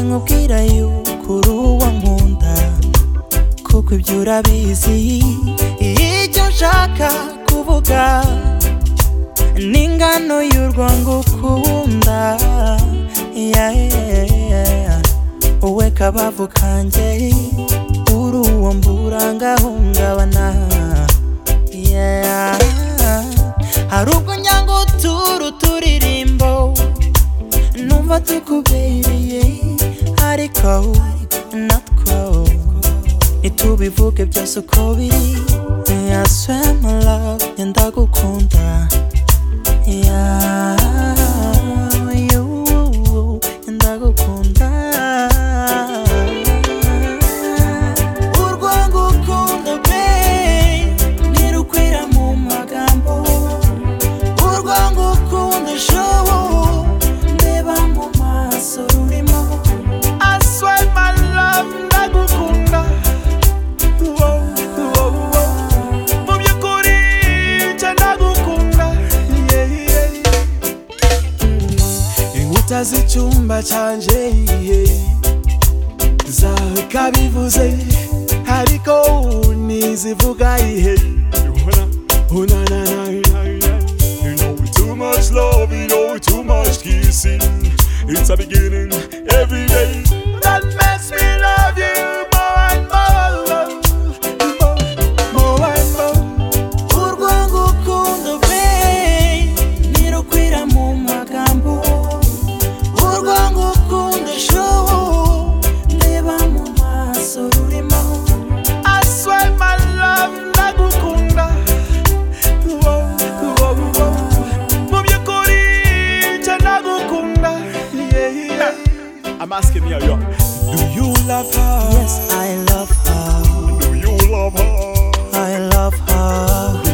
nkubwira yuko uri uwo nkunda kuko ibyo urabizi icyo nshaka kuvuga ni ingano y'urwo ngukunda yeah, yeah, yeah. wowe kabavu kanjye uri uwo mbura ngahungabana yeah. hari ubwo nyanga utura uturirimbo numva tukubereye ariko natwo ntitubivuge byose uko biri Yeah, I swear my love ndagukunda Yeah, you, ndagukunda urwo ngukunda babe ntirukwira mu magambo urwo ngukunda shobo ndeba mu maso rurimo I swear my love ndagukunda Wow, wow, wow. mu by'ukuri nje ndagukunda yeah, yeah, yeah. inkuta z'icyumba cyanjye zawe kabivuze ariko ntizivuga ihe Oh, na, na, na, na, na. You know we too much love, you know we too much kissing It's a beginning every day That makes me love you more and more More and more Urwo ngukunda babe ntirukwira mu magambo urwo ngukunda shobo ndeba mu maso rurimo I swear my love ndagukunda Wow, wow, wow. mu by'ukuri nje ndagukunda Yeah, yeah. I'm asking you, yo, do you love her? Yes, I love her Do you love her? I love her